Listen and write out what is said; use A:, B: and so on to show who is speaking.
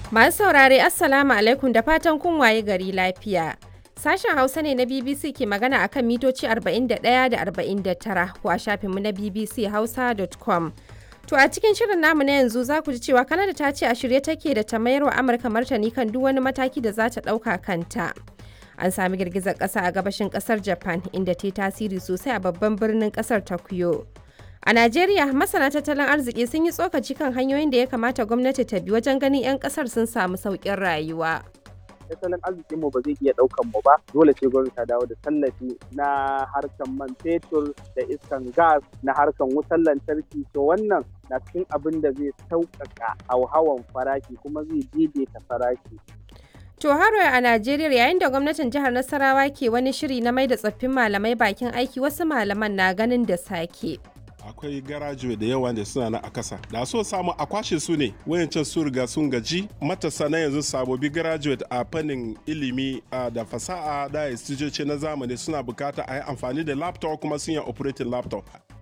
A: Masu saurare Assalamu alaikum da fatan kun waye gari lafiya. Sashen Hausa ne na BBC ke magana akan mitoci 41 da 49 ko a shafinmu na bbchausa.com. To a cikin shirin namu na yanzu za ku ji cewa Kanada ta ce a shirye take da ta mayar wa Amurka martani kan duk wani mataki da za ta ɗauka kanta. An sami girgizar ƙasa a gabashin ƙasar Japan inda ta yi tasiri sosai a babban birnin ƙasar Tokyo. A Najeriya, masana tattalin arziki sun yi tsokaci kan hanyoyin da ya kamata gwamnati ta bi wajen ganin 'yan ƙasar sun samu sauƙin rayuwa.
B: tattalin arzikin mu ba zai iya ɗaukan mu ba dole ce gwamnati ta dawo da tallafi na harkan man fetur da iskan gas na harkan wutar lantarki to wannan na cikin abin da zai sauƙaƙa hauhawan farashi kuma zai daidaita farashi
A: To haro a Najeriya yayin da gwamnatin jihar Nasarawa ke wani shiri na mai da tsoffin malamai bakin aiki wasu malaman na ganin da sake.
C: akwai garajuwe da yawa da suna na a kasa da so samu a kwashe su ne wayancan su riga sun gaji matasa na yanzu sabobi graduate a fannin ilimi da fasaha da istijoci na zamani suna bukata a yi amfani da laptop kuma sun yi operating laptop